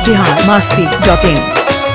Bihar Masti dot इन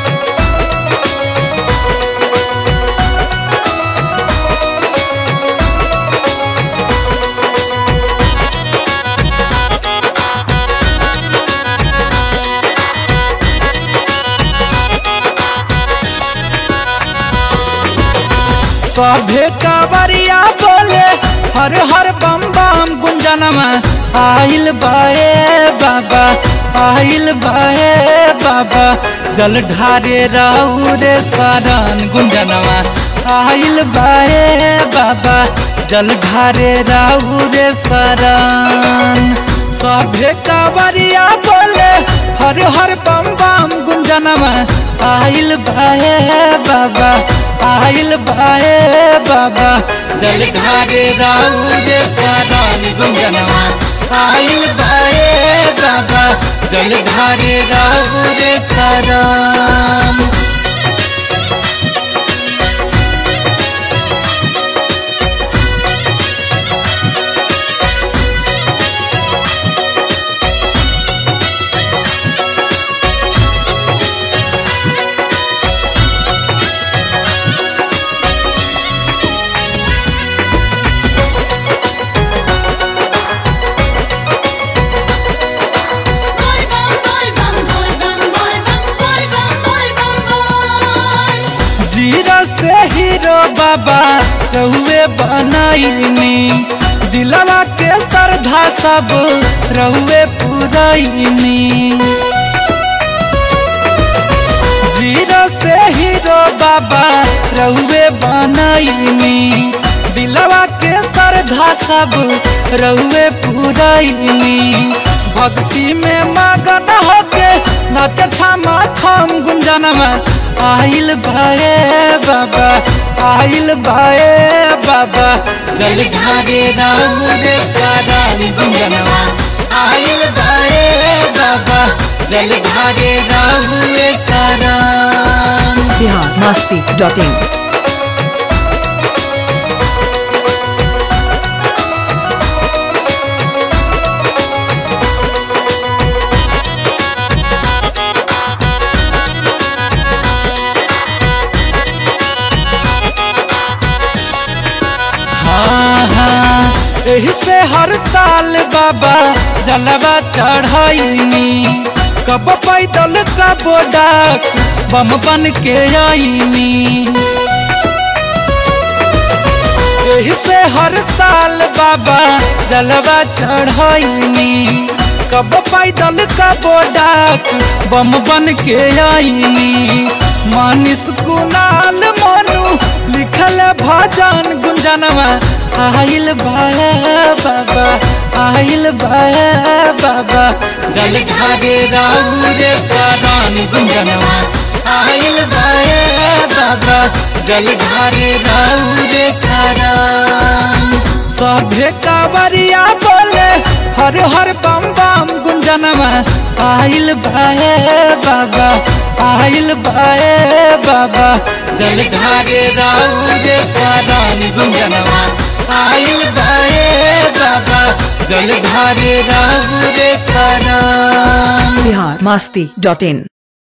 सभे कावरिया बोले हर हर बम बम गुंजनमा आइल बाए बाबा आइल बाए बाबा जल ढारे रहू रे शरण गुंजनमा आइल बाए बाबा जल ढारे रहू रे शरण सभे कावरिया बोले हर हर बम बम गुंजनमा आइल बाए बाबा आइल बाए बाबा जल ढारे राहु रे शरण गुंजनमा आइल बाए बाबा जल ढारे राहु रे शरण Boy bum boy bum boy bum boy bum boy bum boy bum boy. Zero से हीरो बाबा रहुए बनैनी दिलवा के श्रद्धा सब रहुए पुरैनी जीरो से हीरो बाबा रहुए बनैनी दिलवा के श्रद्धा सब रहुए पुरैनी भक्ति में मगन होके नच छमा छम गुंजनमा आइल बाए बाबा आइल बाए बाबा जल ढारे राम रे सारण गुंजनमा आइल बाए बाबा जल ढारे राम रे सारण बिहार मस्ती डॉट इन हाँ हाँ एही से हर साल बाबा जलवा चढ़ाईनी कब पैदल कब डाक बम बन के आईनी एही से हर साल बाबा जलवा चढ़ाईनी कब पैदल कब डाक बम बन के आईनी मानिस कुनाल मनु लिखल भजन गुंजनवा आइल बाया बाबा आइल बाया बाबा जल ढारे राहु रे शरण गुंजनवा आइल बाया बाबा जल ढारे राहु रे शरण सभे कावरिया बोले हर हर बम बम गुंजनमा आइल बाए बाबा आइल बाए बाबा जल ढारे राहु रे शरण गुंजनमा आइल बाए बाबा जल ढारे राहु रे शरण बिहार मस्ती डॉट इन